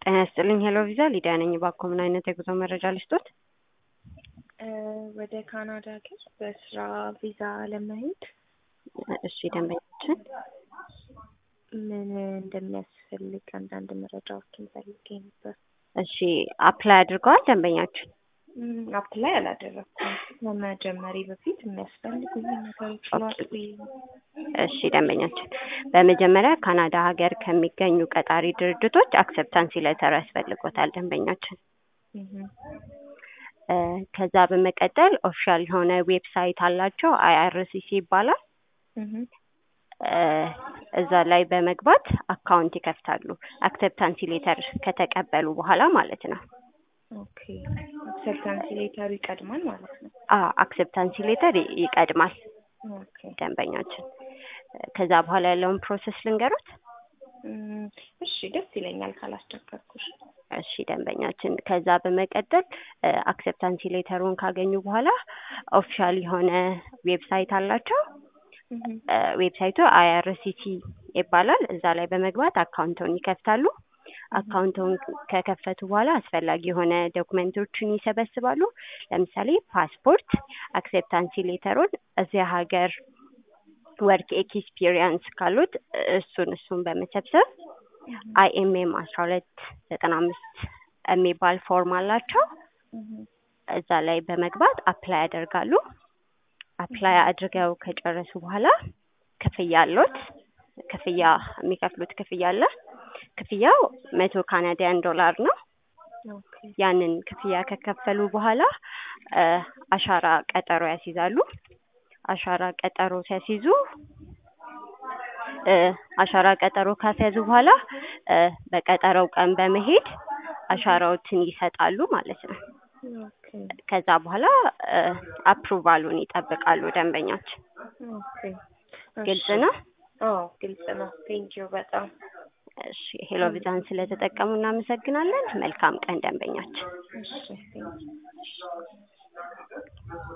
ጤና ይስጥልኝ ሄሎ ቪዛ ሊዲያ ነኝ። እባክዎ ምን አይነት የጉዞ መረጃ ልስጦት? ወደ ካናዳ ሀገር በስራ ቪዛ ለመሄድ እሺ ደንበኛችን ምን እንደሚያስፈልግ አንዳንድ መረጃዎችን ፈልጌ ነበር። እሺ አፕላይ አድርገዋል ደንበኛችን? አፕላይ አላደረኩም። ከመጀመሪ በፊት የሚያስፈልጉኝ ነገሮች ላቅ ብዬ ነው። እሺ ደንበኛችን በመጀመሪያ ካናዳ ሀገር ከሚገኙ ቀጣሪ ድርጅቶች አክሰፕታንሲ ሌተር ያስፈልጎታል ደንበኛችን። እ ከዛ በመቀጠል ኦፊሻል የሆነ ዌብሳይት አላቸው አይአርሲሲ ይባላል። እ እዛ ላይ በመግባት አካውንት ይከፍታሉ አክሰፕታንሲ ሌተር ከተቀበሉ በኋላ ማለት ነው። ኦኬ አክሰፕታንስ ሌተሩ ይቀድማል ማለት ነው። አ አክሰፕታንሲ ሌተር ይቀድማል ኦኬ ደንበኛችን። ከዛ በኋላ ያለውን ፕሮሰስ ልንገሩት። እም፣ እሺ ደስ ይለኛል ካላስቸገርኩሽ። እሺ ደንበኛችን ከዛ በመቀጠል አክሰፕታንሲ ሌተሩን ካገኙ በኋላ ኦፊሻል የሆነ ዌብሳይት አላቸው። እ ዌብሳይቱ አይአርሲሲ ይባላል። እዛ ላይ በመግባት አካውንቱን ይከፍታሉ። አካውንቱን ከከፈቱ በኋላ አስፈላጊ የሆነ ዶክመንቶችን ይሰበስባሉ። ለምሳሌ ፓስፖርት፣ አክሴፕታንሲ ሌተሩን፣ እዚያ ሀገር ወርክ ኤክስፒሪየንስ ካሉት እሱን እሱን በመሰብሰብ አይኤምኤም አስራ ሁለት ዘጠና አምስት የሚባል ፎርም አላቸው። እዛ ላይ በመግባት አፕላይ ያደርጋሉ። አፕላይ አድርገው ከጨረሱ በኋላ ክፍያ አሎት። ክፍያ የሚከፍሉት ክፍያ አለ። ክፍያው መቶ ካናዲያን ዶላር ነው። ኦኬ ያንን ክፍያ ከከፈሉ በኋላ እ አሻራ ቀጠሮ ያስይዛሉ። አሻራ ቀጠሮ ሲያስይዙ እ አሻራ ቀጠሮ ካስያዙ በኋላ እ በቀጠሮው ቀን በመሄድ አሻራዎትን ይሰጣሉ ማለት ነው። ኦኬ ከዛ በኋላ እ አፕሩቫሉን ይጠብቃሉ ደንበኛችን። ኦኬ ግልጽ ነው? አዎ ግልጽ ነው። ቴንኪው በጣም እሺ ሄሎ ቪዛን ስለተጠቀሙ እናመሰግናለን። መልካም ቀን ደንበኛችን። እሺ ቴንኪው